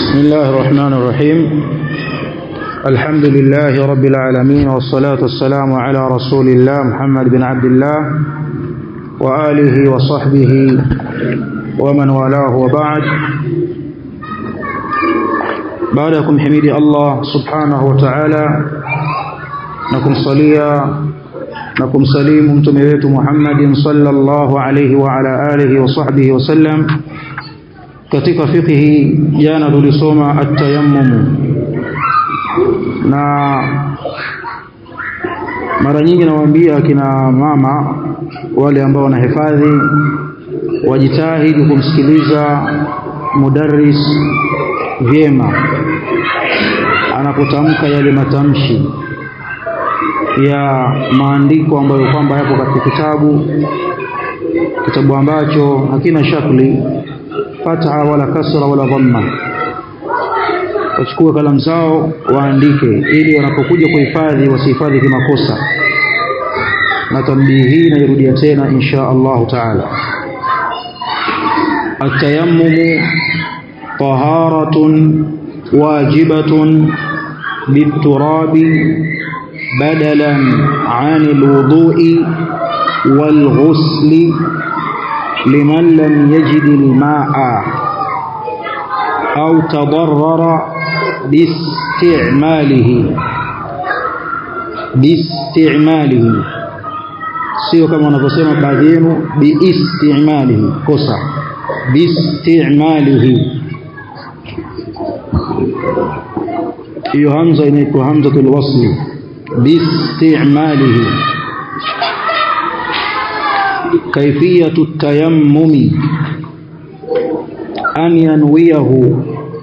بسم الله الرحمن الرحيم الحمد لله رب العالمين والصلاة والسلام على رسول الله محمد بن عبد الله وآله وصحبه ومن والاه وبعد بعدكم حميد الله سبحانه وتعالى نكم صليا نكم سليم متميت محمد صلى الله عليه وعلى آله وصحبه وسلم katika fiqhi jana tulisoma at-tayammum na mara nyingi nawaambia kina mama wale ambao wanahifadhi wajitahidi kumsikiliza mudarris vyema anapotamka yale matamshi ya maandiko ambayo kwamba yapo katika kitabu kitabu ambacho hakina shakli fatha wala kasra wala dhamma wachukue kalamu zao waandike ili wanapokuja kuhifadhi wasihifadhi kimakosa na tambii hii nairudia tena insha Allah taala التيمم طهارة واجبة بالتراب بدلا عن الوضوء والغسل لمن لم يجد الماء أو تضرر باستعماله باستعماله sio kama wanavyosema baadhi yenu biistimalihi kosa biistimalihi hiyo hamza inaitwa hamzatul wasli biistimalihi كيفية التيمم أن ينويه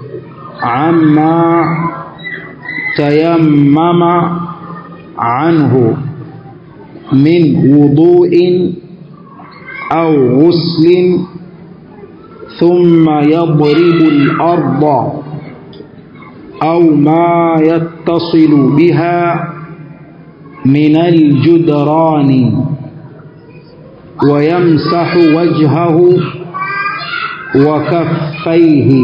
عما تيمم عنه من وضوء أو غسل ثم يضرب الأرض أو ما يتصل بها من الجدران ويمسح وجهه وكفيه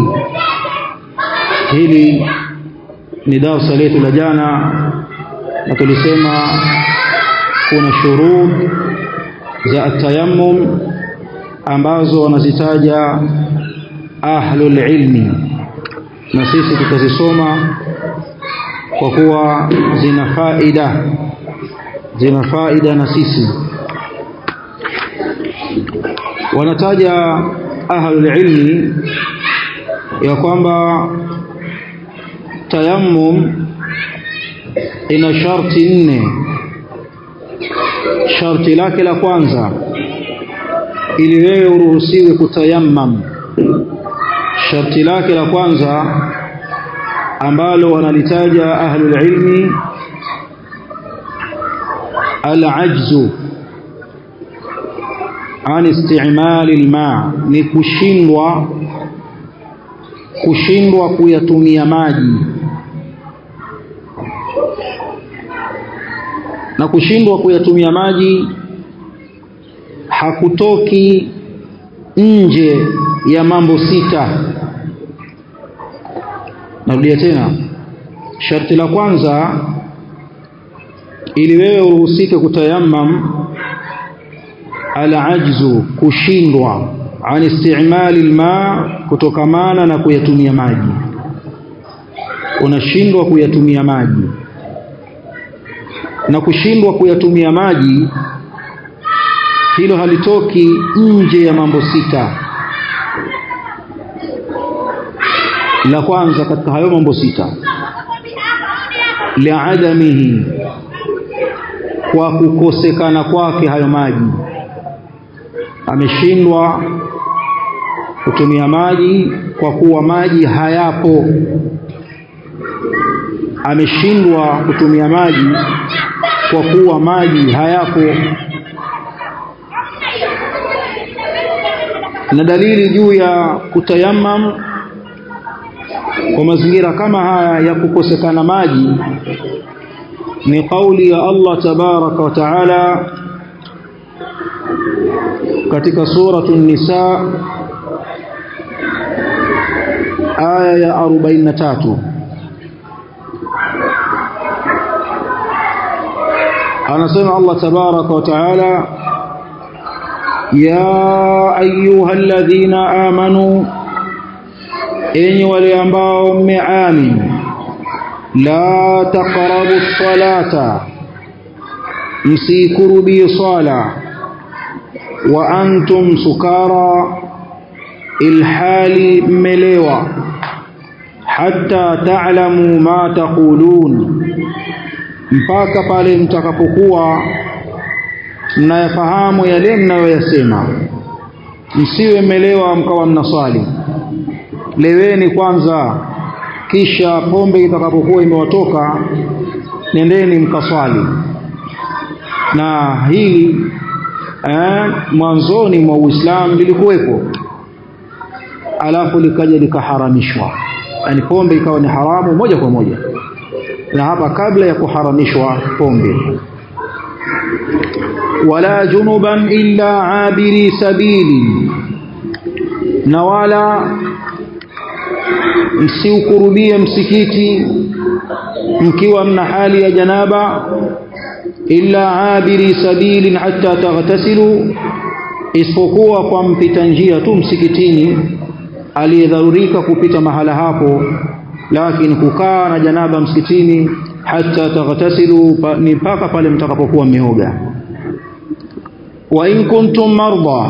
hili ni darasa letu la jana na tulisema kuna shurut za atayammum ambazo wanazitaja ahlul ilmi na sisi tutazisoma kwa kuwa zina faida zina faida na sisi wanataja ahlul ilmi ya kwamba tayammum ina sharti nne sharti lake la kwanza ili wewe uruhusiwe kutayammam sharti lake la kwanza ambalo wanalitaja ahlul ilmi al-ajzu an istimali alma ni kushindwa kushindwa kuyatumia maji na kushindwa kuyatumia maji hakutoki nje ya mambo sita narudia tena sharti la kwanza ili wewe uruhusike kutayammam alajzu kushindwa an istimali alma kutokamana na kuyatumia maji unashindwa kuyatumia maji na kushindwa kuyatumia maji hilo halitoki nje ya mambo sita la kwanza katika hayo mambo sita liadamihi kwa kukosekana kwake hayo maji ameshindwa kutumia maji kwa kuwa maji hayapo ameshindwa kutumia maji kwa kuwa maji hayapo na dalili juu ya kutayammam kwa mazingira kama haya ya kukosekana maji ni kauli ya Allah tabaraka wa taala katika suratu nisa aya ya 43 anasema Allah tabaraka wa taala ya ayyuhalladhina amanu enyi wale ambao mmeamini la taqrabu salata msikurubi sala wa antum sukara ilhali mmelewa hatta ta'lamu ma taqulun mpaka pale mtakapokuwa mnayafahamu yale mnayoyasema msiwe mmelewa mkawa mnaswali leweni kwanza kisha pombe itakapokuwa imewatoka nendeni mkaswali na hili eh, mwanzoni mwa Uislamu lilikuwepo alafu likaja likaharamishwa yani pombe ikawa ni haramu moja kwa moja na hapa kabla ya kuharamishwa pombe wala junuban illa abiri sabili na wala msiukurubie msikiti mkiwa mna hali ya janaba illa abiri sabilin hatta taghtasilu isipokuwa kwa mpita njia tu msikitini aliyedharurika kupita mahala hapo lakini kukaa na janaba msikitini hata taghtasilu ni mpaka pale mtakapokuwa mmeoga wa in kuntum marda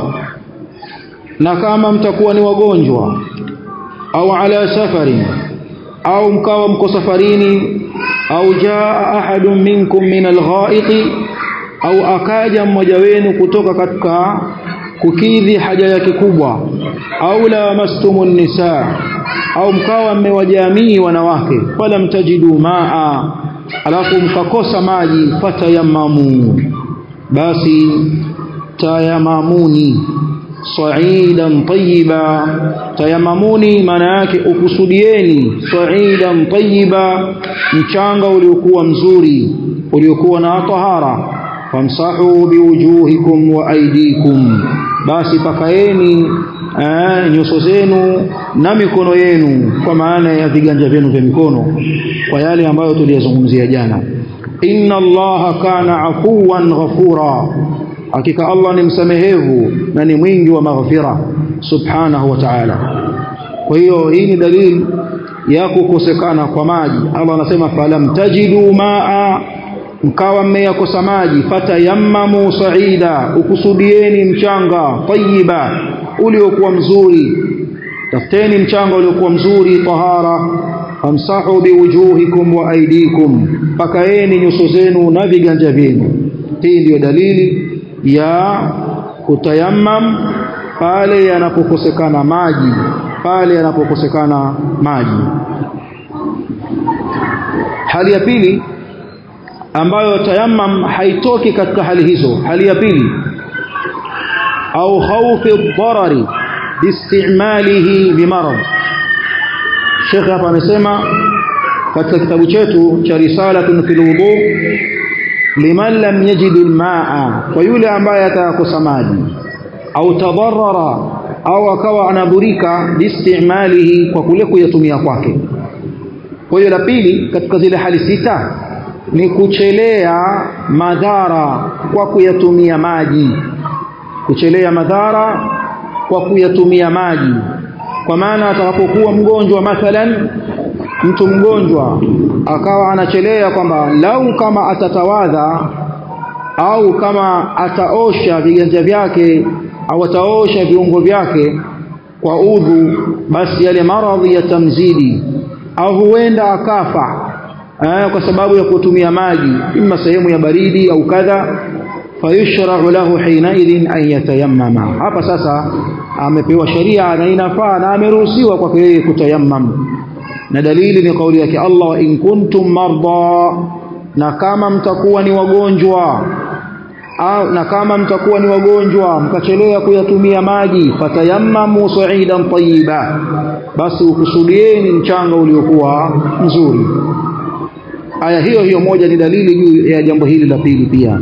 na kama mtakuwa ni wagonjwa au ala safarin au mkawa mko safarini au jaa ahadun minkum min alghaiqi au akaja mmoja wenu kutoka katika kukidhi haja yake kubwa au la mastumun nisaa au mkawa mmewajamii wanawake fala mtajidu maa alafu mkakosa maji fatayamamu basi tayamamuni sa'idan tayyiba tayamamuni maana yake ukusudieni sa'idan tayyiba mchanga uliokuwa mzuri uliokuwa na tahara famsahu biwujuhikum wa aydikum basi pakaeni nyuso zenu na mikono yenu kwa maana ya viganja vyenu vya mikono kwa yale ambayo tuliyazungumzia jana inna allaha kana afuwan ghafura hakika Allah ni msamehevu na ni mwingi wa maghfira subhanahu wa ta'ala kwa hiyo hii ni dalili ya kukosekana kwa maji Allah anasema falam tajidu maa mkawa mmeyakosa maji fatayammamu saida ukusudieni mchanga tayyiba uliokuwa mzuri tafuteni mchanga uliokuwa mzuri tahara famsahu biwujuhikum wa aidikum pakaeni nyuso zenu na viganja vyenu hii ndiyo dalili ya kutayammam pale yanapokosekana maji pale yanapokosekana maji hali ya pili ambayo tayammam haitoki katika hali hizo hali ya pili au khawfi dharari biistimalihi bimarad Sheikh hapa amesema katika kitabu chetu cha risalatun fil wudu liman lam yajid almaa kwa yule ambaye atakosa maji au tadarrara au akawa anaburika biistimalihi kwa kule kuyatumia kwake kwa hiyo la pili katika zile hali sita ni kuchelea madhara kwa kuyatumia maji kuchelea madhara kwa kuyatumia maji kwa maana atakapokuwa mgonjwa mathalan mtu mgonjwa akawa anachelea kwamba lau kama atatawadha au kama ataosha viganja vyake au ataosha viungo vyake kwa udhu basi yale maradhi yatamzidi au huenda akafa eh, kwa sababu ya kutumia maji imma sehemu ya baridi au kadha fayushra'u lahu hinaidhin an yatayammama hapa sasa amepewa sharia na inafaa na ameruhusiwa kwake yeye kutayammam na dalili ni kauli yake Allah wa in kuntum marda na kama mtakuwa ni wagonjwa au na kama mtakuwa ni wagonjwa mkachelea kuyatumia maji fatayammamu sa'idan tayyiba basi ukusudieni mchanga uliokuwa mzuri aya hiyo hiyo moja ni dalili juu ya jambo hili la pili pia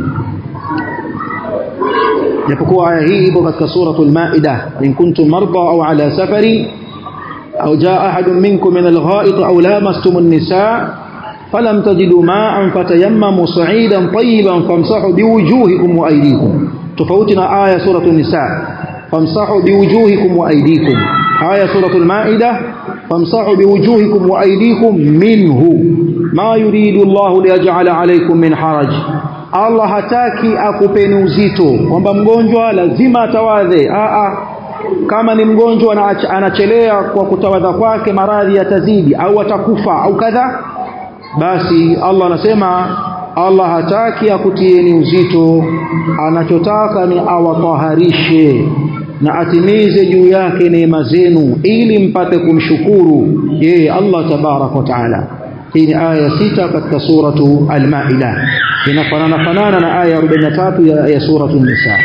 japokuwa aya hii ipo katika suratul maida in kuntum marda au ala safari au jaa ahadun minkum min algha'it aw lamastum an-nisaa falam tajidu ma'an fatayammamu sa'idan tayyiban famsahu biwujuhikum wa aydikum tofauti na aya suratul nisa famsahu biwujuhikum wa aydikum aya suratul maida famsahu biwujuhikum wa aydikum minhu ma yuridu Allah liyaj'ala alaykum min haraj Allah hataki akupeni uzito kwamba mgonjwa lazima atawadhe a a kama ni mgonjwa anachelea kwa kutawadha kwake maradhi yatazidi au atakufa au kadha basi Allah anasema Allah hataki akutieni uzito anachotaka ni awataharishe na atimize juu yake neema zenu ili mpate kumshukuru yeye Allah tabarak wa taala hii ni aya sita katika suratu al-Maida inafanana fanana na aya 43 ya, ya suratu an-Nisa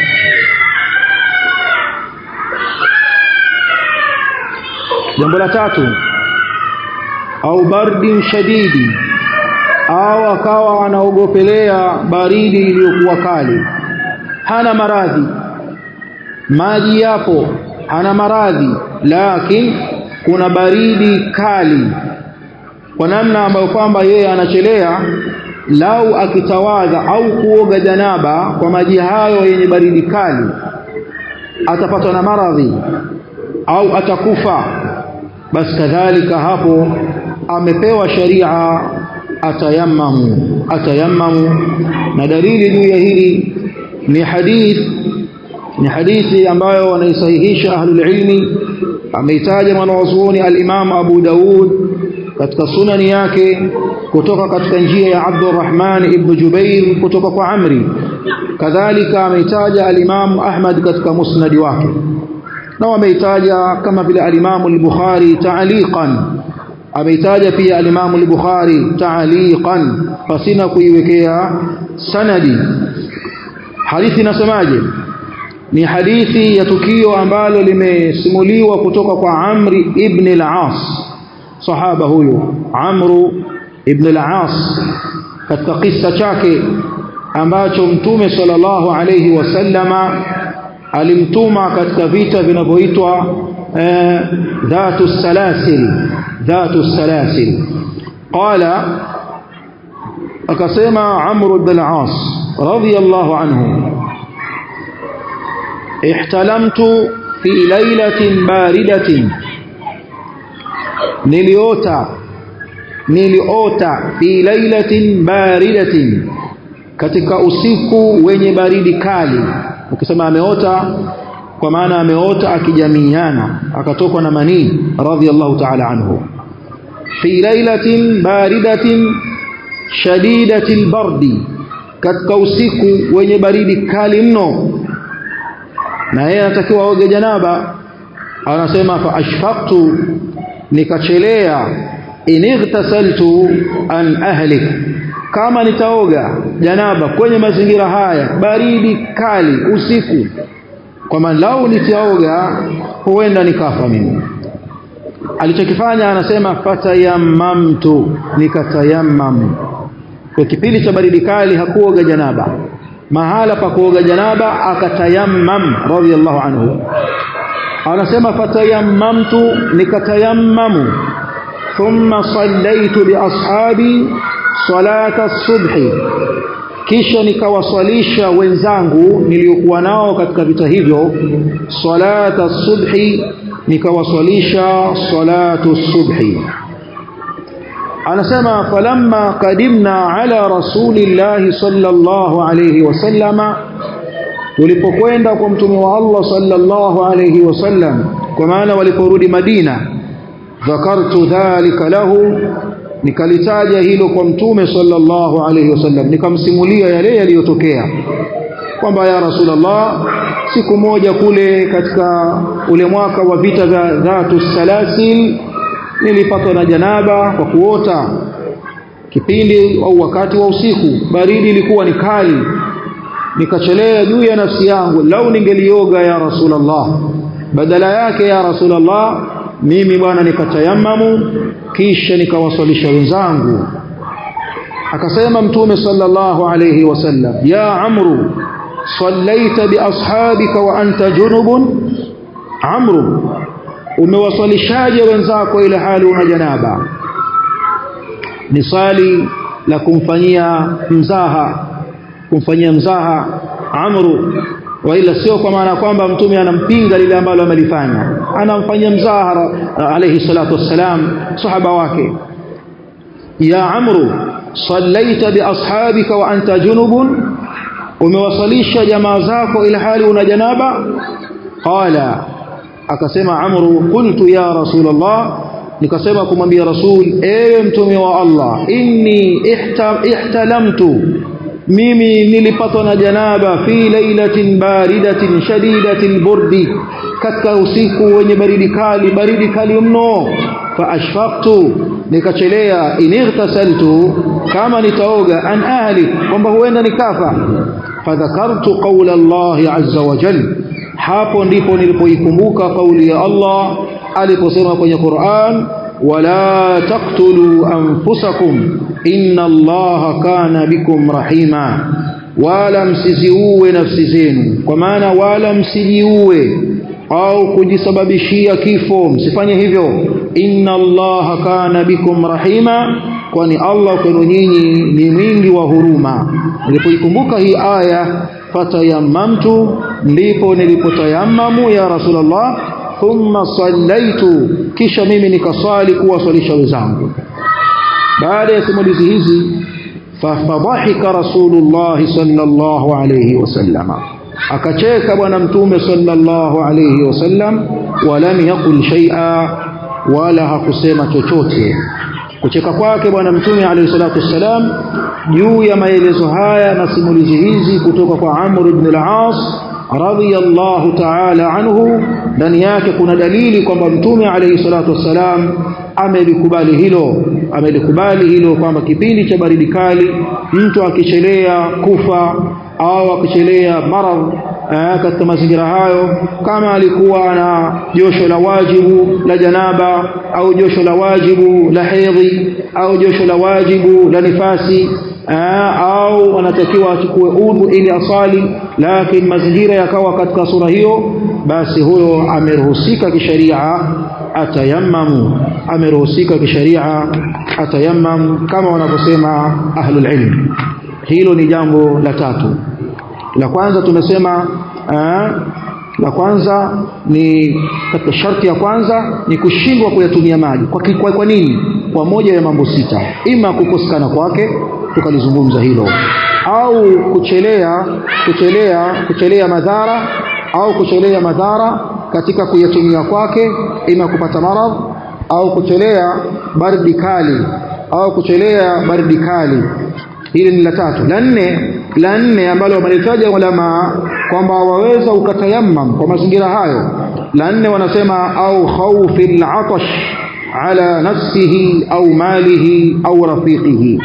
jambo la tatu au bardin shadidi au akawa anaogopelea baridi iliyokuwa kali hana maradhi maji yapo hana maradhi lakini kuna baridi kali kwa namna ambayo kwamba yeye anachelea lau akitawadha au kuoga janaba kwa maji hayo yenye baridi kali atapatwa na maradhi au atakufa basi kadhalika hapo amepewa sharia atayammamu atayammamu na dalili juu ya hili ni hadith ni hadithi ambayo wanaisahihisha ahlul ilmi ameitaja mwanazuoni al-Imam Abu Daud katika sunani yake kutoka katika njia ya Abdurrahman ibn Jubair kutoka kwa Amri kadhalika ameitaja al-Imam Ahmad katika musnadi wake na wameitaja kama vile al-Imam al-Bukhari ta'liqan ameitaja pia al-Imam al-Bukhari ta'liqan pasina kuiwekea sanadi hadithi inasemaje ni hadithi ya tukio ambalo limesimuliwa kutoka kwa Amri ibn al-As sahaba huyo Amru ibn al-As katika kisa chake ambacho mtume sallallahu alayhi wasallama alimtuma katika vita vinavyoitwa eh, dhatu salasil dhatu salasil qala akasema Amr ibn al-As radiyallahu anhu ihtalamtu fi lailatin baridatin niliota niliota fi lailatin baridatin katika usiku wenye baridi kali ukisema ameota kwa maana ameota akijamiana akatokwa na manii radhiallahu ta'ala anhu fi lailatin baridatin shadidatil bardi katika usiku wenye baridi kali mno na yeye anatakiwa aoge janaba anasema fa ashfaqtu nikachelea inightasaltu an ahlik kama nitaoga janaba kwenye mazingira haya baridi kali usiku kwamba lau nitaoga huenda nikafa mimi alichokifanya anasema fatayamamtu nikatayammam kwa kipindi cha baridi kali hakuoga janaba mahala pa kuoga janaba akatayammam radhiallahu anhu anasema fatayammamtu nikatayammamu thumma sallaitu biashabi salata subhi kisha nikawaswalisha wenzangu niliokuwa nao katika vita hivyo salata subhi nikawaswalisha salatu subhi anasema falamma qadimna ala rasulillahi sallallahu alayhi wasallama tulipokwenda kwa mtume wa Allah sallallahu alayhi wasallam kwa maana waliporudi Madina dhakartu dhalika lahu nikalitaja hilo kwa mtume sallallahu alayhi wasallam nikamsimulia yale yaliyotokea kwamba ya rasulullah siku moja kule katika ule mwaka wa vita vya dhatu salasil nilipatwa na janaba kwa kuota kipindi au wakati wa usiku baridi ilikuwa ni kali nikachelea juu ya nafsi yangu lau ningelioga ya rasulullah badala yake ya rasulullah mimi bwana nikatayamamu kisha nikawaswalisha wenzangu akasema mtume sallallahu alayhi wasallam ya amru sallaita bi ashabika wa anta junubun amru umewaswalishaje wenzako ile hali una janaba ni swali la kumfanyia mzaha kumfanyia mzaha amru waila sio kwa maana kwamba mtume anampinga lile ambalo amelifanya anamfanyia mzaha alayhi salatu wassalam sahaba wake ya amru sallaita bi ashabika wa anta junubun umewasalisha jamaa zako ila hali una janaba qala akasema amru qultu ya rasulullah nikasema kumwambia rasul ewe mtume wa Allah inni ihta, ihtalamtu mimi nilipatwa na janaba fi lailatin baridatin shadidatil burdi katika usiku wenye baridi kali baridi kali mno fa ashfaqtu nikachelea inightasaltu kama nitaoga an ahli kwamba huenda nikafa fadhakartu qawla Allah azza wa jalla hapo ndipo nilipoikumbuka kauli ya Allah aliposema kwenye Qur'an wala taqtulu anfusakum inna Allaha kana bikum rahima wala msiziue nafsi zenu kwa maana wala msijiue au kujisababishia kifo msifanye hivyo inna Allaha kana bikum rahima kwani Allah kwenu nyinyi ni mwingi wa huruma nilipoikumbuka hii aya fatayamamtu ndipo nilipotayamamu ya rasulullah thumma sallaitu kisha mimi nikaswali kuwaswalisha wenzangu baada ya simulizi hizi fafadhahika rasulullah sallallahu alayhi wasallama akacheka bwana mtume sallallahu alayhi wasallam walam yaqul shay'a wala hakusema chochote kucheka kwake bwana mtume alayhi salatu wassalam juu ya maelezo haya na simulizi hizi kutoka kwa Amr ibn al-As radiyallahu ta'ala anhu ndani yake kuna dalili kwamba mtume alayhi salatu wassalam amelikubali hilo amelikubali hilo kwamba kipindi cha baridi kali mtu akichelea kufa au akichelea maradhi katika mazingira hayo kama alikuwa na josho la wajibu la janaba au josho la wajibu la hedhi au josho la wajibu la nifasi Aa, au anatakiwa achukue udhu ili asali lakini mazingira yakawa katika sura hiyo basi huyo ameruhusika kisheria atayammamu ameruhusika kisheria atayammamu kama wanavyosema ahlul ilm hilo ni jambo la tatu la kwanza tumesema aa, la kwanza ni katika sharti ya kwanza ni kushindwa kuyatumia maji kwa, kwa, kwa nini kwa moja ya mambo sita ima kukosekana kwake tukalizungumza hilo au kuchelea kuchelea kuchelea madhara au kuchelea madhara katika kuyatumia kwake ima kupata maradhi au kuchelea baridi kali au kuchelea baridi kali hili ni la tatu la nne la nne ambalo wamelitaja ulama kwamba waweza ukatayammam kwa mazingira hayo la nne wanasema au khawfi al-atash ala nafsihi au malihi au rafiqihi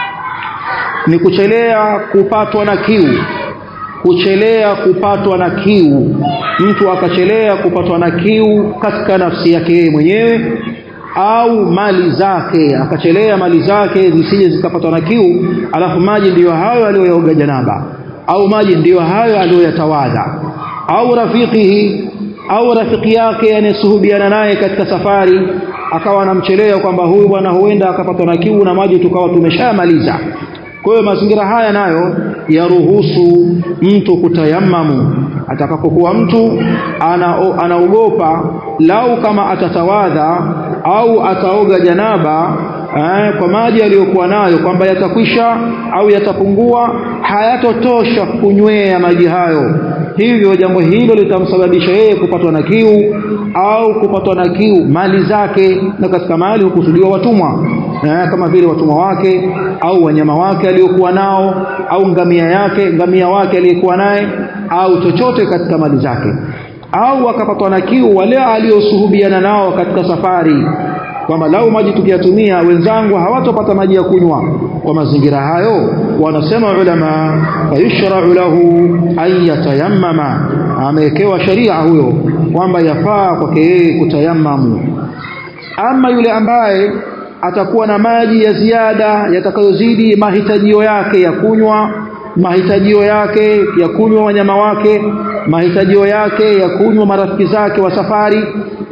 ni kuchelea kupatwa na kiu kuchelea kupatwa na kiu mtu akachelea kupatwa na kiu katika nafsi yake yeye mwenyewe au mali zake akachelea mali zake zisije zikapatwa na kiu alafu maji ndiyo hayo aliyoyaoga janaba au maji ndiyo hayo aliyoyatawadha au rafikihi au rafiki yake anayesuhubiana naye katika safari akawa anamchelea kwamba huyu bwana huenda akapatwa na kiu na maji tukawa tumeshamaliza kwa hiyo mazingira haya nayo yaruhusu mtu kutayammamu atakapokuwa mtu anaogopa ana lau kama atatawadha au ataoga janaba eh, kwa maji aliyokuwa nayo kwamba yatakwisha au yatapungua hayatotosha kunywea maji hayo hivyo jambo hilo litamsababisha yeye kupatwa na kiu au kupatwa na kiu mali zake na katika mali hukusudiwa watumwa eh, kama vile watumwa wake au wanyama wake aliyokuwa nao au ngamia yake ngamia wake aliyekuwa naye au chochote katika mali zake au akapatwa na kiu wale aliosuhubiana nao katika safari kwamba lau maji tukiyatumia wenzangu hawatopata maji ya kunywa kwa mazingira hayo wanasema ulama fayushra'u lahu an yatayammama amewekewa sharia huyo kwamba yafaa kwake yeye kutayammamu ama yule ambaye atakuwa na maji ya ziada yatakayozidi mahitajio yake ya kunywa mahitajio yake ya kunywa wanyama wake mahitajio yake ya kunywa marafiki zake wa safari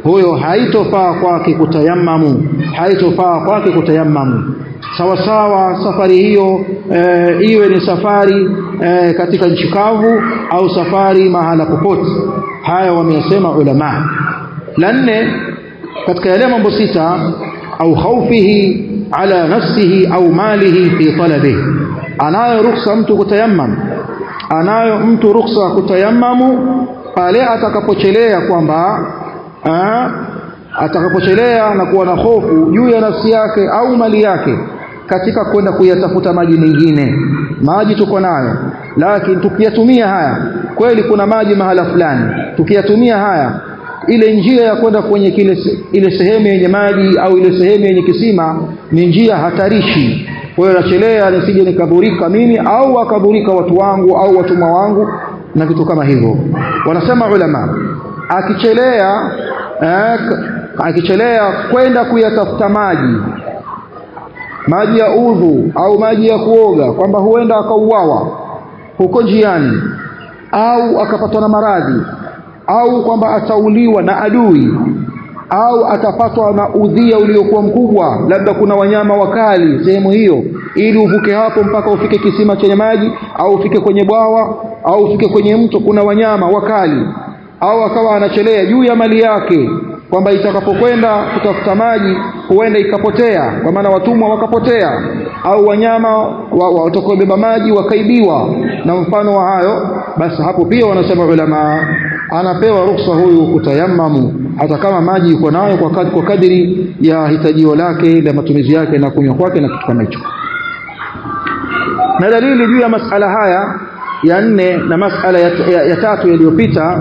huyo haitofaa kwake kutayammamu haitofaa kwake kutayammamu sawa sawa safari hiyo e, iwe ni safari e, katika nchi kavu au safari mahala popote haya wameyasema ulama la nne katika yale mambo sita au khaufihi ala nafsihi au malihi fi talabihi anayo ruksa mtu kutayammam anayo mtu ruksa kutayammamu pale atakapochelea kwamba atakapochelea na kuwa na hofu juu ya nafsi yake au mali yake katika kwenda kuyatafuta maji mengine maji tuko nayo lakini tukiyatumia haya kweli kuna maji mahala fulani tukiyatumia haya ile njia ya kwenda kwenye kile ile sehemu yenye maji au ile sehemu yenye kisima ni njia hatarishi kwa hiyo nachelea nisije nikadhurika mimi au wakadhurika watu wangu au watumwa wangu na vitu kama hivyo wanasema ulama akichelea eh, akichelea kwenda kuyatafuta maji maji ya udhu au maji ya kuoga kwamba huenda akauawa huko njiani au akapatwa na maradhi au kwamba atauliwa na adui au atapatwa na udhia uliokuwa mkubwa labda kuna wanyama wakali sehemu hiyo ili uvuke hapo mpaka ufike kisima chenye maji au ufike kwenye bwawa au ufike kwenye mto kuna wanyama wakali au akawa anachelea juu ya mali yake kwamba itakapokwenda kutafuta maji huenda ikapotea kwa maana watumwa wakapotea au wanyama watakaobeba wa, maji wakaibiwa na mfano wa hayo basi hapo pia wanasema ulama anapewa ruksa huyu kutayammamu hata kama maji yuko nayo kwa, kad, kwa kadiri ya hitajio lake la matumizi yake na kunywa kwake na kitu kama hicho na dalili juu ya masala haya ya nne na masala ya, ya, ya tatu yaliyopita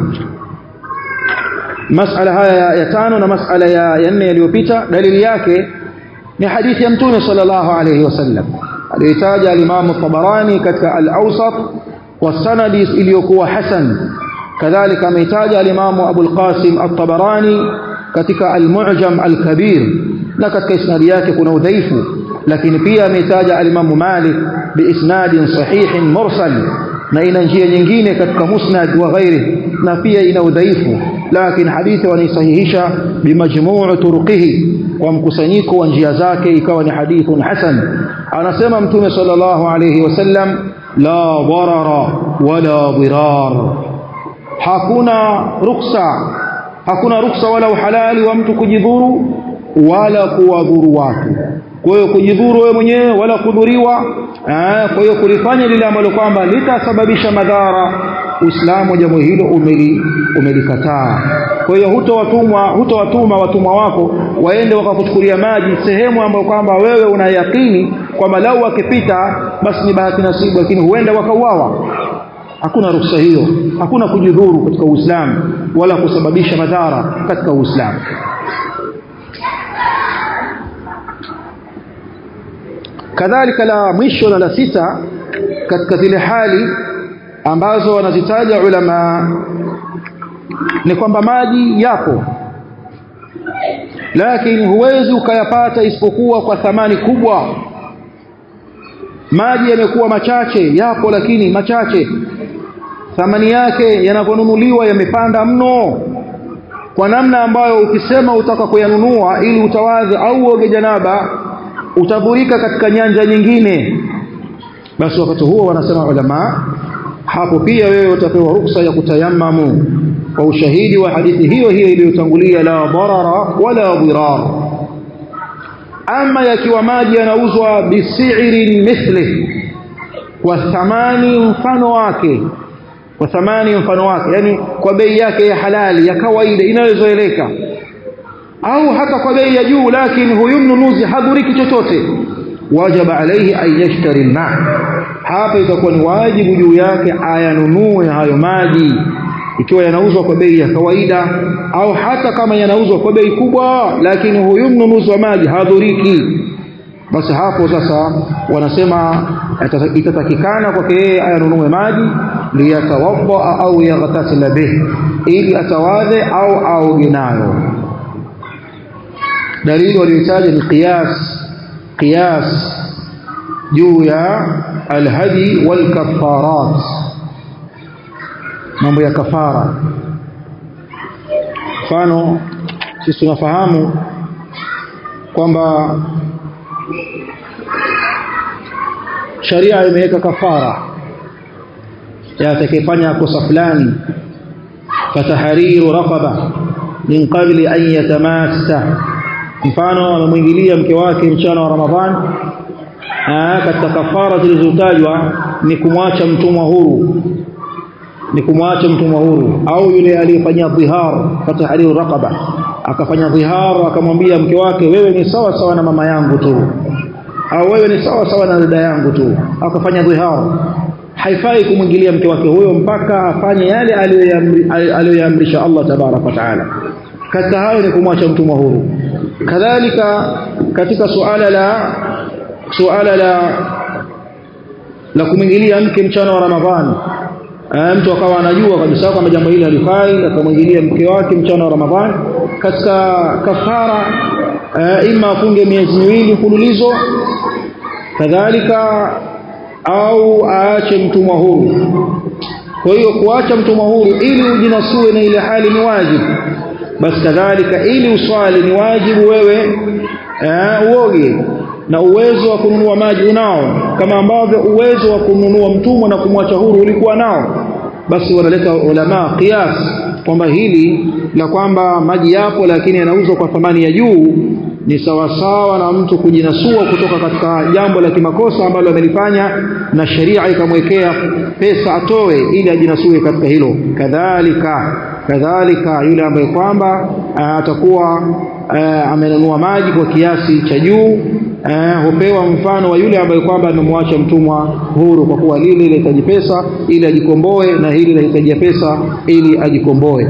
masala haya ya, ya tano na masala ya, ya nne yaliyopita dalili yake ni hadithi ya mtume sallallahu alayhi wasallam aliyotaja alimamu tabarani katika al-awsat kwa sanadi iliyokuwa hasan kadhalika ameitaja alimamu abu al-qasim at-tabarani katika al-mu'jam al-kabir na katika isnadi yake kuna udhaifu lakini pia ameitaja alimamu malik biisnadin sahihin mursal na ina njia nyingine katika musnad wa ghairi na pia ina udhaifu lakini hadithi wanaisahihisha bimajmuu turuqihi kwa mkusanyiko wa njia zake ikawa ni hadithun hasan anasema mtume sallallahu alayhi wasallam la darara wala dirar hakuna ruksa hakuna ruksa wala uhalali wa mtu kujidhuru wala kuwadhuru watu kwa hiyo kujidhuru wewe mwenyewe wala kudhuriwa kwa hiyo kulifanya lile ambalo kwamba litasababisha madhara Uislamu jambo hilo umeli umelikataa kwa hiyo hutowatumwa hutowatuma watumwa wako waende wakakuchukulia maji sehemu ambayo kwamba wewe unayakini kwamba lau wakipita basi ni bahati nasibu lakini huenda wakauawa hakuna ruhusa hiyo hakuna kujidhuru katika Uislamu wala kusababisha madhara katika Uislamu kadhalika la mwisho na la sita katika zile hali ambazo wanazitaja ulama ni kwamba maji yapo lakini huwezi ukayapata isipokuwa kwa thamani kubwa maji yamekuwa machache yapo lakini machache thamani yake yanaponunuliwa yamepanda mno kwa namna ambayo ukisema utaka kuyanunua ili utawadhi au uoge janaba utadhurika katika nyanja nyingine basi wakati huo wanasema ulama hapo pia wewe utapewa ruksa ya kutayammamu kwa ushahidi wa hadithi hiyo hiyo iliyotangulia la darara wala dirar ama yakiwa maji yanauzwa bisi'rin mithli kwa thamani mfano wake kwa thamani mfano wake yani kwa bei yake ya halali ya kawaida inayozoeleka au hata kwa bei ya juu lakini huyu mnunuzi hadhuriki chochote wajaba alayhi an yashtari alma hapa itakuwa ni wajibu juu yake ayanunue hayo maji ikiwa yanauzwa kwa bei ya kawaida au hata kama yanauzwa kwa bei kubwa lakini huyu mnunuzi wa maji hadhuriki basi hapo sasa wanasema itatakikana kwake yeye ayanunue maji liyatawadda au yaghtasila bih ili atawadhe au aoge nayo dalili waliotaja ni qiyas qiyas juu ya alhadi wal kafarat mambo ya kafara mfano sisi tunafahamu kwamba sharia imeweka kafara ya atakayefanya kosa fulani fatahariru raqaba min qabli an yatamassa mfano amemwingilia mke wake mchana wa Ramadhan katika kafara zilizotajwa ni kumwacha mtumwa huru ni kumwacha mtumwa huru au yule aliyefanya dhihar fatahriru raqaba akafanya dhihar akamwambia mke wake wewe ni sawa sawa na mama yangu tu au wewe ni sawa sawa na dada yangu tu akafanya dhihar haifai kumwingilia mke wake huyo mpaka afanye yale aliyoyaamrisha Allah tabarak wa taala katika hayo ni kumwacha mtumwa huru kadhalika katika suala la suala la la kumwingilia mke mchana wa Ramadhani mtu akawa anajua kabisa kwamba jambo hili halifai akamwingilia mke wake mchana wa Ramadhani katika kafara ima afunge miezi miwili mfululizo kadhalika au aache mtumwa huru kwa hiyo kuacha mtumwa huru ili ujinasue na ile hali ni wajibu basi kadhalika ili uswali ni wajibu wewe uoge na uwezo wa kununua maji unao kama ambavyo uwezo wa kununua mtumwa na kumwacha huru ulikuwa nao basi wanaleta ulama qiyas kwamba hili la kwamba maji yapo lakini yanauzwa kwa thamani ya juu ni sawasawa na mtu kujinasua kutoka katika jambo la kimakosa ambalo amelifanya na sheria ikamwekea pesa atoe ili ajinasue katika hilo kadhalika kadhalika yule ambaye kwamba atakuwa amenunua maji kwa kiasi cha juu hupewa mfano wa yule ambaye kwamba amemwacha mtumwa huru kwa kuwa lile linahitaji pesa ili ajikomboe na hili linahitaji pesa ili ajikomboe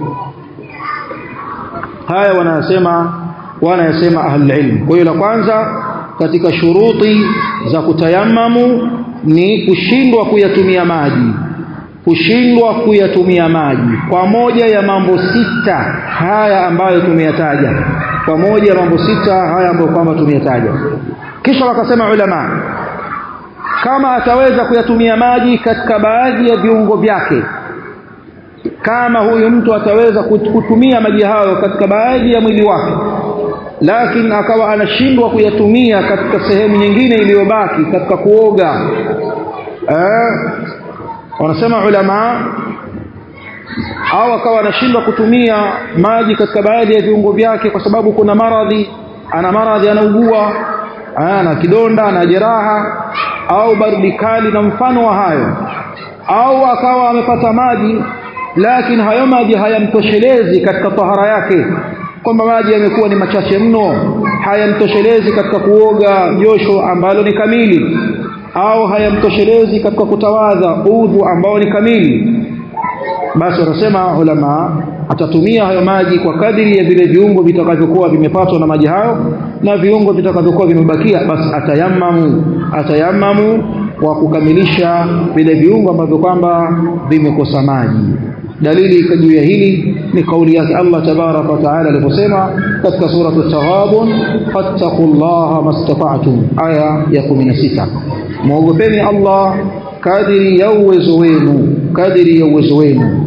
haya wanasema wanayasema ahlul ilm kwa hiyo la kwanza katika shuruti za kutayamamu ni kushindwa kuyatumia maji kushindwa kuyatumia maji kwa moja ya mambo sita haya ambayo tumeyataja kwa moja ya mambo sita haya ambayo kwamba tumeyataja kisha wakasema ulama kama ataweza kuyatumia maji katika baadhi ya viungo vyake kama huyu mtu ataweza kutumia maji hayo katika baadhi ya mwili wake lakini akawa anashindwa kuyatumia katika sehemu nyingine iliyobaki katika kuoga eh, wanasema ulama au akawa anashindwa kutumia maji katika baadhi ya viungo vyake kwa sababu kuna maradhi ana maradhi anaugua ana kidonda ana jeraha au baridi kali na mfano wa hayo au akawa amepata maji lakini hayo maji hayamtoshelezi katika tahara yake kwamba maji yamekuwa ni machache mno hayamtoshelezi katika kuoga josho ambalo ni kamili au hayamtoshelezi katika kutawadha udhu ambao ni kamili basi wanasema ulama atatumia hayo maji kwa kadiri ya vile viungo vitakavyokuwa vimepatwa na maji hayo na viungo vitakavyokuwa vimebakia basi atayamamu atayamamu kwa kukamilisha vile viungo ambavyo kwamba vimekosa maji dalili juu ya hili ni kauli yake Allah tabaraka wa taala aliposema katika sura at-taghabun fattaqullaha mastata'tum aya ya 16 muogopeni Allah kadiri ya uwezo wenu kadiri ya uwezo wenu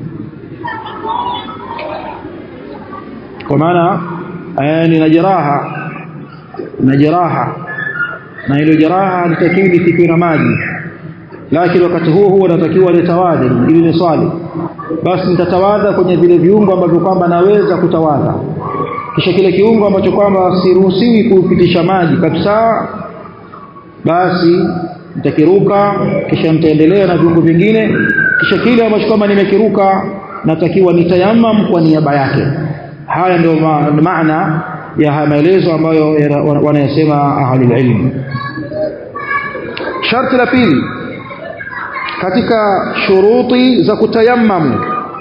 kwa maana nina jeraha na jeraha na ile jeraha litakiwa lisikiwe na maji lakini wakati huo huo natakiwa nitawadhe ili ni swali basi nitatawadha kwenye vile viungo ambavyo kwamba naweza kutawadha kisha kile kiungo ambacho kwamba siruhusiwi kupitisha maji kabisa basi nitakiruka kisha nitaendelea na viungo vingine kisha kile ambacho kwamba nimekiruka natakiwa nitayamam kwa niaba yake haya ndio ma maana ya haya maelezo ambayo wanayasema ahlul ilm sharti la pili katika shuruti za kutayammamu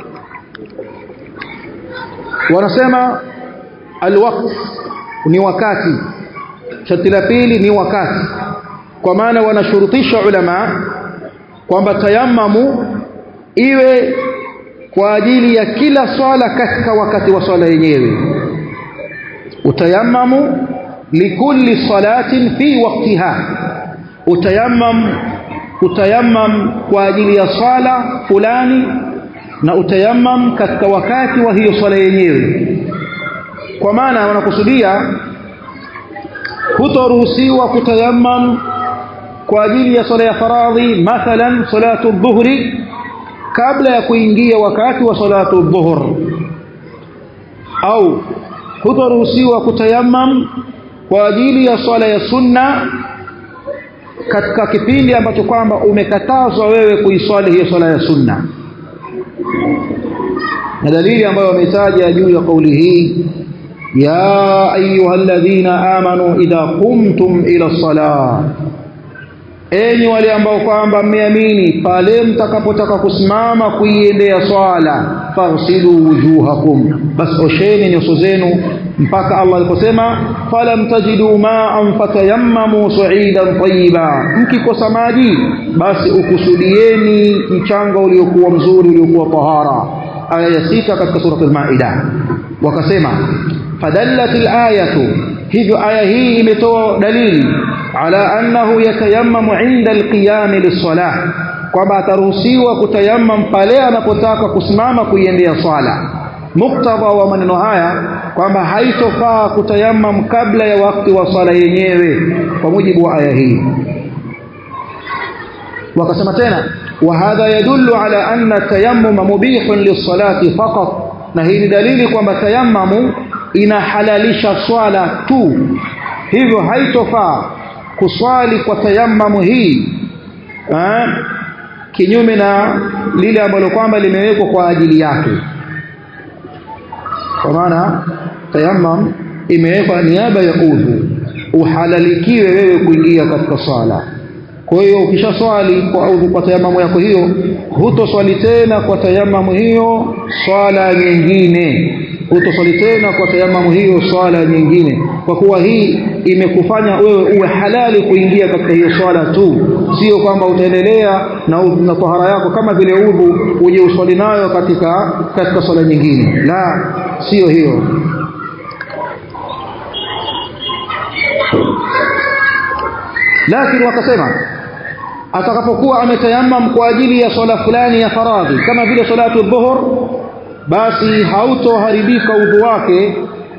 wanasema alwaqt ni wakati sharti la pili ni wakati kwa maana wanashurutisha ulama kwamba tayammamu iwe kwa ajili ya kila swala katika wakati wa swala yenyewe utayammamu likulli salatin fi waqtiha utayammam utayammam kwa ajili ya swala fulani na utayammam katika wakati wa hiyo swala yenyewe kwa maana wanakusudia hutoruhusiwa kutayammam kwa ajili ya swala ya faradhi mathalan salatu dhuhri kabla ya kuingia wakati wa salatu dhuhur au hutoruhusiwa kutayammam kwa ajili ya swala ya sunna katika kipindi ambacho kwamba umekatazwa wewe kuiswali hiyo swala ya sunna na dalili ambayo wametaja juu ya kauli hii ya ayuha alladhina amanu idha qumtum ila salah enyi wale ambao kwamba mmeamini pale mtakapotaka kusimama kuiendea swala farsilu wujuhakum bas osheni nyuso zenu mpaka Allah aliposema falam tajidu ma'an fatayammamu su'idan tayyiba mkikosa maji basi ukusudieni mchanga uliokuwa mzuri uliokuwa tahara aya ya sita katika sura al-Maida wakasema fadallat al-ayatu hivyo aya hii imetoa dalili ala annahu yatayammamu inda alqiyam lis-salah kwamba ataruhusiwa kutayammam pale anapotaka kusimama kuiendea swala muktadha wa maneno haya kwamba haitofaa kutayammam kabla ya wakati wa swala yenyewe kwa mujibu wa aya hii wakasema tena wa hadha yadullu ala anna tayammum mubihun lis-salati faqat na hii ni dalili kwamba tayammamu inahalalisha swala tu hivyo haitofaa kuswali kwa tayammamu hii eh, kinyume na lile ambalo kwamba limewekwa kwa ajili yake kwa maana tayammam imewekwa niaba ya udhu uhalalikiwe wewe kuingia katika swala kwa hiyo ukishaswali kwa udhu kwa tayamamu yako hiyo hutoswali tena kwa tayamamu hiyo swala nyingine hutoswali tena kwa tayamamu hiyo swala nyingine kwa kuwa hii imekufanya wewe uwe halali kuingia katika hiyo swala tu sio kwamba utaendelea na, na tahara yako kama vile udhu uje uswali nayo katika katika swala nyingine la sio hiyo lakini wakasema atakapokuwa ametayamam kwa ajili ya swala fulani ya faradhi kama vile salatu dhuhur basi hautoharibika udhu wake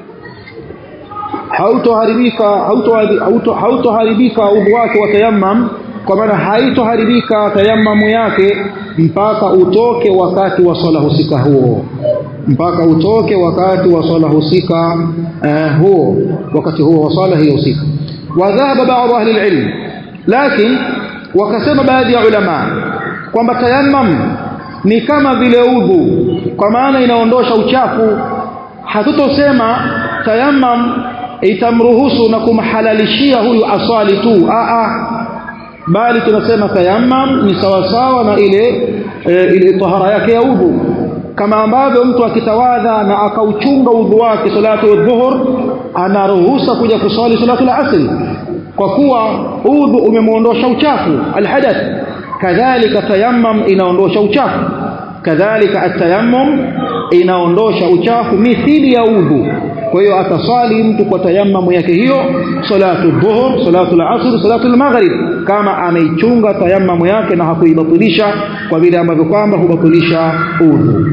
hautoharibika hautoharibika hauto udhu wake wa tayammam kwa maana haitoharibika tayammamu yake mpaka utoke wakati wa swala husika huo mpaka utoke wakati wa swala husika uh, huo wakati huo wa swala hiyo husika wadhahaba baadhi ahli alilm lakini wakasema baadhi ya ulama kwamba tayammam ni kama vile udhu kwa maana inaondosha uchafu hatutosema tayammam itamruhusu na kumhalalishia huyu aswali tu a a bali tunasema tayammam ni sawasawa na ile e, ile tahara yake ya udhu kama ambavyo mtu akitawadha na akauchunga udhu wake salatu dhuhur anaruhusa kuja kuswali salatu al-asr kwa kuwa udhu umemuondosha uchafu alhadath kadhalika tayammum inaondosha uchafu kadhalika atayammum inaondosha uchafu mithili ya udhu kwa hiyo ataswali mtu kwa tayammum yake hiyo salatu dhuhur salatu al-asr salatu al-maghrib kama ameichunga tayammum yake na hakuibatilisha kwa vile ambavyo kwamba hubatilisha udhu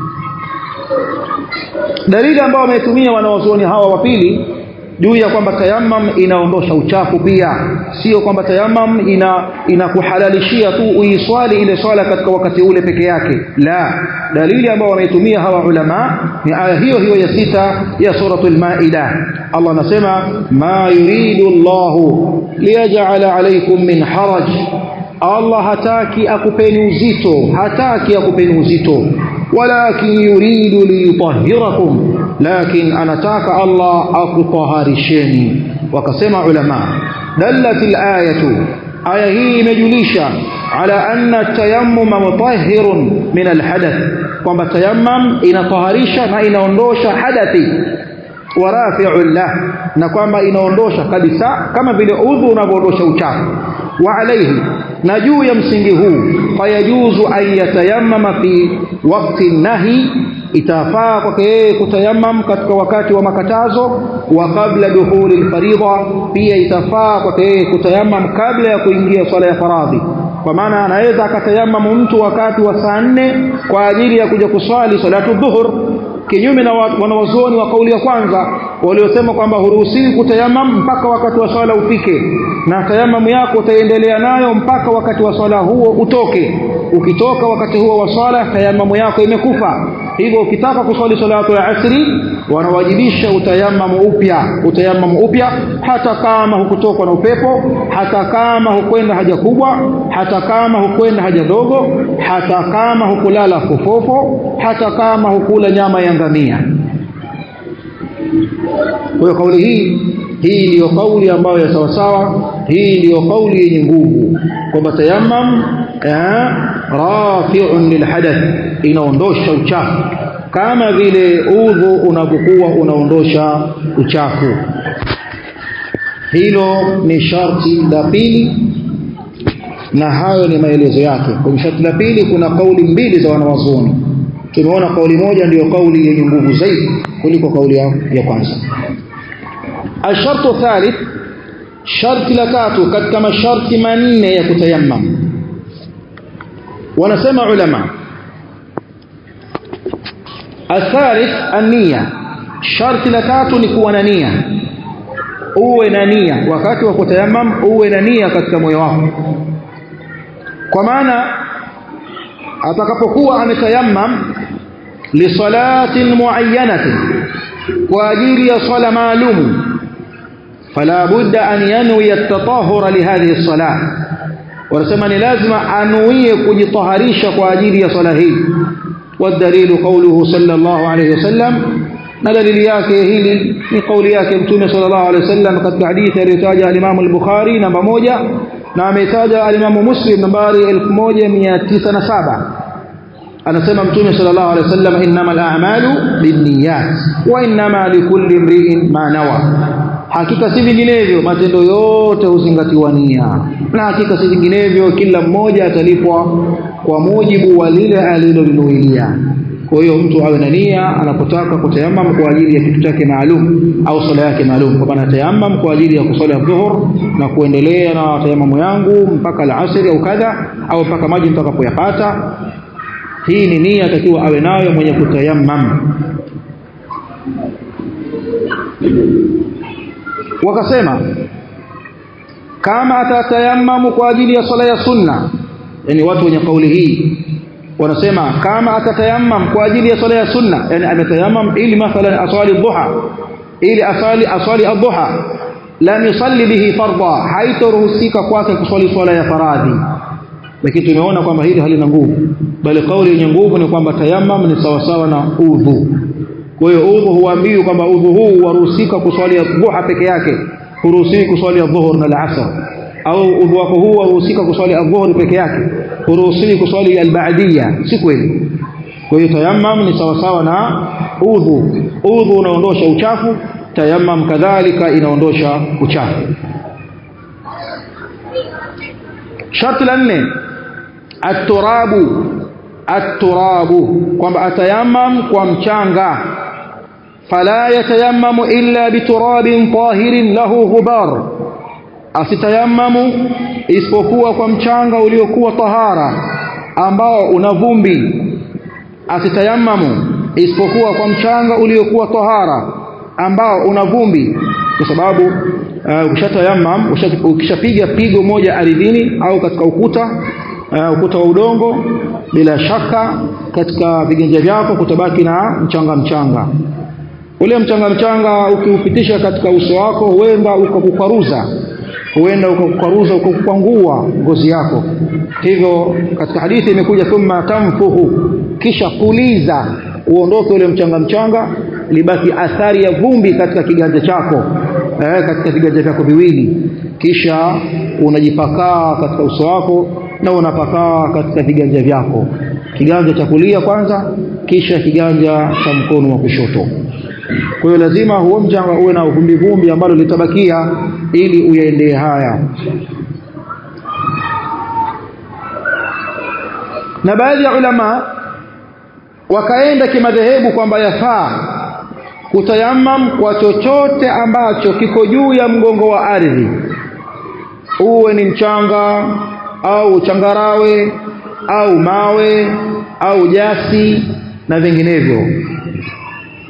dalili ambayo wametumia wanawazuoni hawa wa pili juu ya kwamba tayammum inaondosha uchafu pia sio kwamba tayammum ina inakuhalalishia tu uiswali ile swala katika wakati ule peke yake la dalili ambayo wameitumia hawa ulama ni aya hiyo hiyo ya sita ya suratul maida Allah anasema ma yuridu Allahu liyaj'ala alaykum min haraj Allah hataki akupeni uzito hataki akupeni uzito walakin yuridu liyutahhirakum lakin anataka Allah akutaharisheni wakasema ulama dallatil ayatu aya hii imejulisha ala anna tayammuma mutahhirun min alhadath kwamba tayammum inataharisha na inaondosha hadathi warafi'un lah na kwamba inaondosha kabisa kama vile udhu unavyoondosha uchafu wa alayhi na juu ya msingi huu fayajuzu an yatayammama fi waqti nahi itafaa kwake yeye kutayammam katika wakati wa makatazo wa kabla dukhuli alfaridha pia itafaa kwake yeye kutayammam kabla ya kuingia swala ya faradhi kwa maana anaweza akatayammam mtu wakati wa saa nne kwa ajili ya kuja kuswali salatu dhuhur kinyume na wanawazuoni wa kauli ya kwanza waliosema kwamba huruhusiwi kutayamam mpaka wakati wa swala ufike na tayamamu yako utaendelea nayo mpaka wakati wa swala huo utoke ukitoka wakati huo wa swala tayamamu yako imekufa hivyo ukitaka kuswali salatu ya asri wanawajibisha utayamamu upya utayamamu upya hata kama hukutokwa na upepo hata kama hukwenda haja kubwa hata kama hukwenda haja dogo hata kama hukulala fofofo hata kama hukula nyama ya ngamia kwa hiyo kauli hii hii ndiyo kauli ambayo ya sawasawa hii ndiyo kauli yenye nguvu kwamba tayammam rafi'un lilhadath inaondosha uchafu kama vile udhu unapokuwa unaondosha uchafu hilo ni sharti la pili na hayo ni maelezo yake kwenye sharti la pili kuna kauli mbili za wanawazuoni tumeona kauli moja ndiyo kauli yenye nguvu zaidi kuliko kauli ya, ya kwanza ashartu thalith sharti la tatu katika masharti manne ya kutayammam wanasema ulama athalith an-niyya sharti la tatu ni kuwa na nia uwe na nia wakati wa kutayammam uwe na nia katika moyo wako kwa maana atakapokuwa ametayammam lisalatin muayyanatin kwa ajili ya swala maalum fala budda an yanwi at-tatahhura li hadhihi as-salah wanasema ni lazima anuie kujitaharisha kwa ajili ya swala hii والدليل قوله صلى الله عليه وسلم na dalili yake hili ni kauli yake mtume sallallahu alaihi wasallam katika hadithi aliyotaja al-Imam al-Bukhari namba moja na ametaja al-Imam Muslim nambari 1907 anasema mtume sallallahu alaihi wasallam innamal a'malu binniyat wa innama likulli imri'in ma nawa hakika si vinginevyo matendo yote huzingatiwa nia na hakika si vinginevyo kila mmoja atalipwa kwa mujibu wa lile alilolinuilia kwa hiyo mtu awe na nia anapotaka kutayamam kwa ajili ya kitu chake maalum au swala yake maalum kwa maana tayamam kwa ajili ya kusali dhuhur na kuendelea na tayamamu yangu mpaka alasiri au kadha au mpaka maji mtakapoyapata hii ni nia takiwa awe nayo mwenye kutayamam wakasema kama atatayamamu kwa ajili ya swala ya sunna yani watu wenye kauli hii wanasema kama atatayamam kwa ajili ya swala ya sunna yani ametayamam ili mathalan aswali dhuha ili asali aswali adhuha lam yusalli bihi fardha haitoruhusika kwake kuswali swala ya faradhi lakini tumeona kwamba hili halina nguvu bali kauli yenye nguvu ni kwamba tayammum ni sawasawa na udhu kwa hiyo udhu huambiwi kwamba udhu huu waruhusika kuswali dhuha peke yake huruhusiwi kuswali dhuhur na al-asr au udhu wako huu waruhusika kuswali adhuhuri peke yake huruhusiwi kuswali albaadia si kweli kwa hiyo tayammum ni sawasawa na udhu udhu unaondosha uchafu tayammum kadhalika inaondosha uchafu sharti la nne aturabu aturabu kwamba atayammam kwa mchanga fala yatayammamu illa biturabin tahirin lahu ghubar asitayammamu isipokuwa kwa mchanga uliokuwa tahara ambao una vumbi asitayammamu isipokuwa kwa mchanga uliokuwa tahara ambao una vumbi kwa sababu uh, ukishatayammam ukishapiga pigo moja ardhini au katika ukuta uh, ukuta wa udongo bila shaka katika viganja vyako kutabaki na mchanga mchanga ule mchanga mchanga ukiupitisha katika uso wako huenda ukakukwaruza huenda ukakukwaruza ukakukwangua ngozi yako hivyo katika hadithi imekuja thumma tamfuhu kisha puliza uondoke ule mchanga mchanga libaki athari ya vumbi katika kiganja chako eh, katika viganja vyako viwili kisha unajipakaa katika uso wako na unapakaa katika viganja vyako kiganja cha kulia kwanza kisha kiganja cha mkono wa kushoto kwa hiyo lazima huo mchanga uwe na vumbi vumbi ambalo litabakia ili uyaendee haya na baadhi ya ulama wakaenda kimadhehebu kwamba yafaa kutayamam kwa chochote ambacho kiko juu ya mgongo wa ardhi uwe ni mchanga au changarawe au mawe au jasi na vinginevyo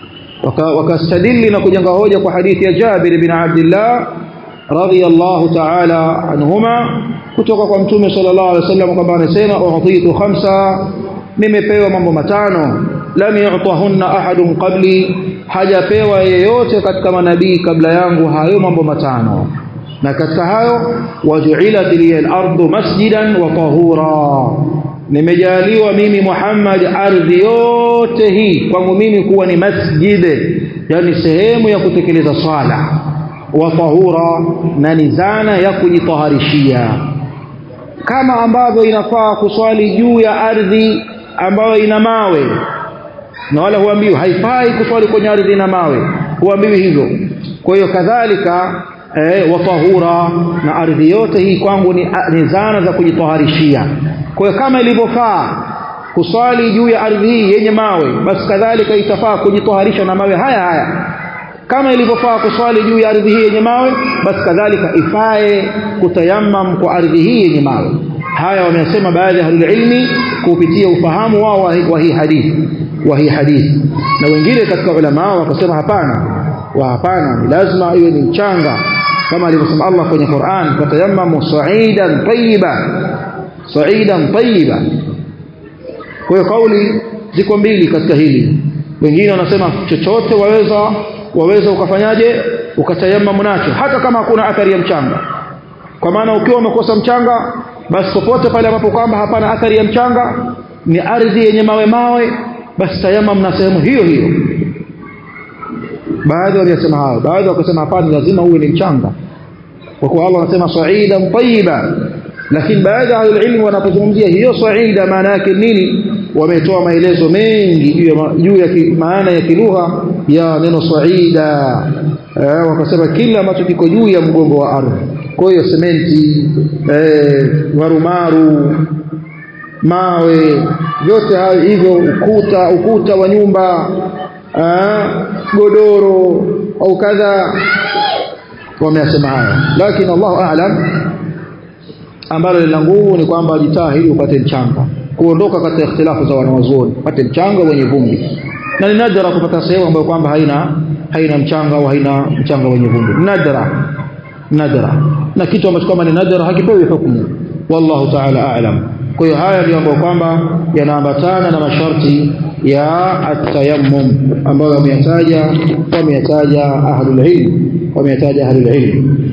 wakastadili na kujenga hoja kwa hadithi ya Jabir bin Abdullah radhiyallahu ta'ala anhuma kutoka kwa mtume sallallahu alaihi wasallam kwamba anasema u'titu khamsa nimepewa mambo matano lam yu'tahunna ahadun qabli hajapewa yeyote katika manabii kabla yangu hayo mambo matano na katika hayo waju'ilat liya al-ardu masjidan wa tahura nimejaliwa mimi Muhammad ardhi yote hii kwangu mimi kuwa ni masjid yani sehemu ya kutekeleza swala wa tahura na ni zana ya kujitaharishia kama ambavyo inafaa kuswali juu ya ardhi ambayo ina mawe na wala huambiwi haifai kuswali kwenye ardhi na mawe huambiwi hivyo kwa hiyo kadhalika eh, watahura na ardhi yote hii kwangu ni, ni zana za kujitaharishia kwa hiyo kama ilivyofaa kuswali juu ya ardhi hii yenye mawe basi kadhalika itafaa kujitaharisha na mawe haya haya kama ilivyofaa kuswali juu ya ardhi hii yenye mawe basi kadhalika ifae kutayammam kwa ardhi hii yenye mawe haya wamesema baadhi ya ilmi kupitia ufahamu wao wa hii hadithi wa hii hadithi na wengine katika ulama wakasema hapana wa hapana ni lazima iwe ni mchanga kama alivyosema Allah kwenye Qur'an fatayammamu sa'idan tayyiba sa'idan tayyiba kwa hiyo kauli ziko mbili katika hili wengine wanasema chochote waweza waweza ukafanyaje ukatayammamu nacho hata kama hakuna athari ya mchanga kwa maana ukiwa umekosa mchanga basi popote pale ambapo kwamba hapana athari ya mchanga ni ardhi yenye mawe mawe basi tayamam na sehemu hiyo hiyo baadhi waliyasema hayo baadhi wakasema hapana lazima uwe ni mchanga kwa kuwa Allah anasema sa'idan tayyiba lakini baadhi ya ilmu wanapozungumzia hiyo saida maana yake nini wametoa maelezo mengi juu ya juu ya maana ya kilugha ya neno saida eh, wakasema kila ambacho kiko juu ya mgongo wa ardhi kwa hiyo sementi eh, marumaru mawe vyote hayo hivyo ukuta ukuta wa nyumba eh, godoro au kadha wameyasema haya lakini Allahu a'lam ambalo lina nguvu ni kwamba jitahidi upate mchanga kuondoka katika ikhtilafu za wanawazuoni upate mchanga wenye vumbi na ni nadra kupata sehemu ambayo kwamba haina haina mchanga au haina mchanga wenye vumbi nadra nadra na kitu ambacho kama ni nadra hakipewi hukumu wallahu ta'ala a'lam kwa hiyo haya ndio ambayo kwamba yanaambatana na masharti ya at-tayammum ambayo wameyataja wameyataja ahlul ilm wameyataja ahlul ilm